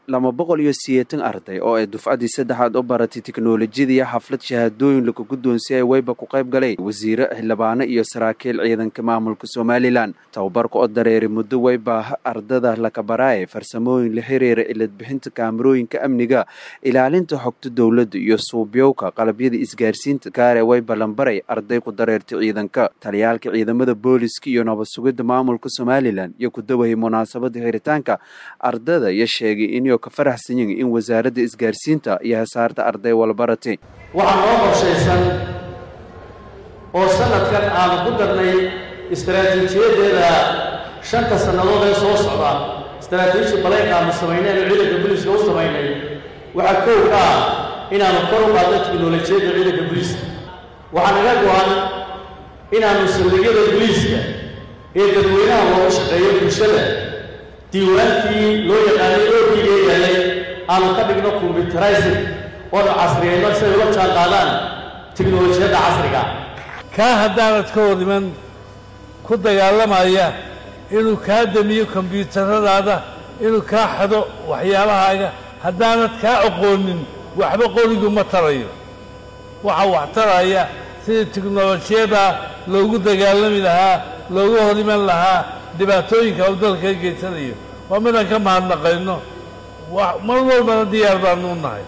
laba boqol iyo sideetan arday oo ay dufcadii saddexaad u baratay tiknolojiyada iyo xaflad shahaadooyin lagu guddoonsiyay weyba ku qayb galay wasiire xildhibaano iyo saraakiil ciidanka maamulka somalilan tababarka oo dareeray muddo weyba ardada lakabaraaye farsamooyin la xiriira iladbixinta kaamarooyinka amniga ilaalinta xogta dowladda iyo suubyowka qalabyada isgaarsiinta kaare weyba lambaray arday ku dareertay ciidanka taliyaalka ciidamada booliska iyo nabad sugidda maamulka somalilan iyo ku dawayay munaasabada xiritaanka ardada iyo sheegay inuu ka faraxsan yihin in wasaaradda isgaarsiinta iyo hasaarta arday walbaratay waxaa noo qorshaysan oo sanadkan aanu ku darnay istaraatiijiyadeeda shanta sannadood ee soo socda istaraatiiji balayq aanu samaynay aanu ciidanka booliiska u samaynay waxaa kow ka ah inaanu kor u qaadno tiknolojiyadda ciidanka booliiska waxaa naga go-an inaanu saldhigyada booliiska ee dadweynaha loogu shaqeeyo bulshada diiwaankii loo yaqaanay oogiga yaalay aanu ka dhigno combyuterizing oonu casriyayno siday ula jaan qaadaan tiknolojiyadda casriga kaa haddaanad ka hor iman ku dagaalamaya inuu kaa damiyo kombyuutaradaada inuu kaa xado waxyaabahaaga haddaanad kaa aqoonin waxba qorigu ma tarayo waxaa wax taraya sidii tiknolojiyada loogu dagaalami lahaa loogu hor iman lahaa dhibaatooyinka uu dalka geysanayo waa midaan ka mahadnaqayno mar walbana diyaar baanu nahay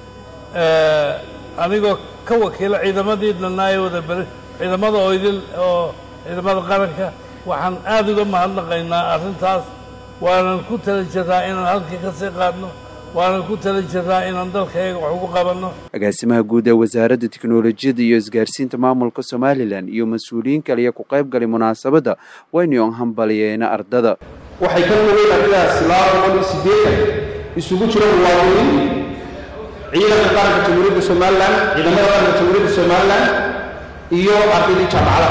anigoo ka wakiila ciidamadii dhanaa ee wada beri ciidamada oydil oo ciidamada qaranka waxaan aada uga mahadnaqaynaa arrintaas waanan ku tala jirraa inaan halkii ka sii qaadno waanan ku tala jirraa inaan dalkayaga wax ugu qabanno agaasimaha guud ee wasaaradda tiknolojiyadda iyo isgaarsiinta maamulka somalilan iyo mas-uuliyiin kaliya ku qayb galay munaasabadda waynu hambaliyeena ardada waxay ka nugeen ardadas laba boqol iyo siddeetan isugu jiro muwaadiniin ciidanka qaranka jamhuuriyadda somalilan ciidamada qaranka jamhuuriyadda somalilan iyo ardaydii jaamacadaha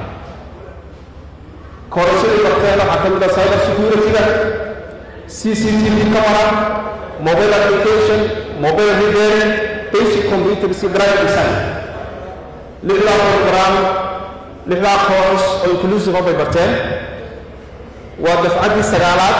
koorsadii barteen waxaa ka mid ah cyber security-ga c c t v camera mobile application mobile repairing basic computers iyo graphic design lixdaa program lixdaa course oo inclusive oo bay barteen waa dafcaddii sagaalaad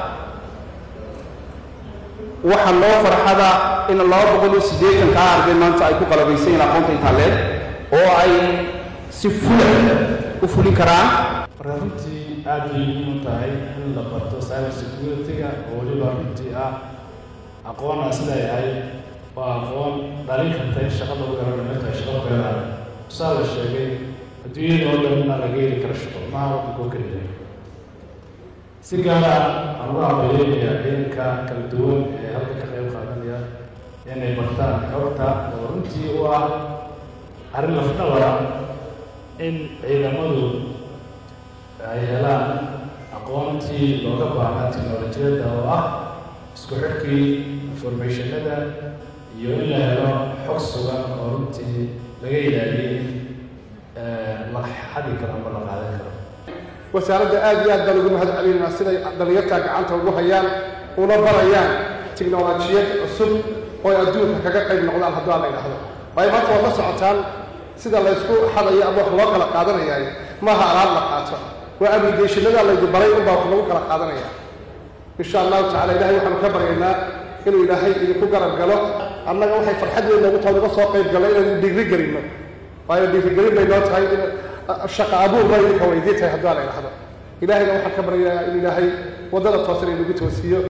waxaa loo farxada in laba boqol iyo siddeetan kaa arday maanta ay ku qalabaysan yihin aqoonta intaaleed oo ay si fula u fulin karaan marka runtii aad bay muhiim u tahay in la barto cyber security-ga oo weliba runtii ah aqoon aan isleeyahay waa aqoon dhalin karta in shaqada u garana marka shaqo ku helaan saa la sheegay adduunyada oo dhan inaa laga heli karo shaqo maha waddankoo keliya si gaara aan uga hambaleynayaa ciidanka kala duwan ee halka ka qayb qaadanaya inay bartaan xogta oo runtii u ah arrin lafdhabara in ciidamadu ay helaan aqoontii looga baahnaa tiknolojiyadda oo ah isku xidhkii informationada iyo in la helo xog sugan oo runtii laga ilaaliyey la xadi karo ama la qaadan karo wasaaradda aad iyo aad baan ugu mahad celinaa siday dhalinyartaa gacanta ugu hayaan una barayaan tiknolojiyad cusub oo ay adduunka kaga qayb noqdaan haddua la idhaahdo waayo maanta waad la socotaan sida laysku xadayo ama wax loo kala qaadanayaayo maaha alaab la qaato waa abligationada laydi baray unbaa wax lagu kala qaadanaya insha allahu tacala ilahay waxaanu ka baryaynaa inuu ilaahay idinku garab galo annaga waxay farxad weyn noogu tahay uga soo qayb galo inaynu dhiiri gelinno waayo dhiirigelin bay noo tahay in shaqa abuur bay idinka weydiin tahay haddua la idhahdo ilahayna waxaan ka baryayaa in ilaahay waddada toosan inagu toosiiyo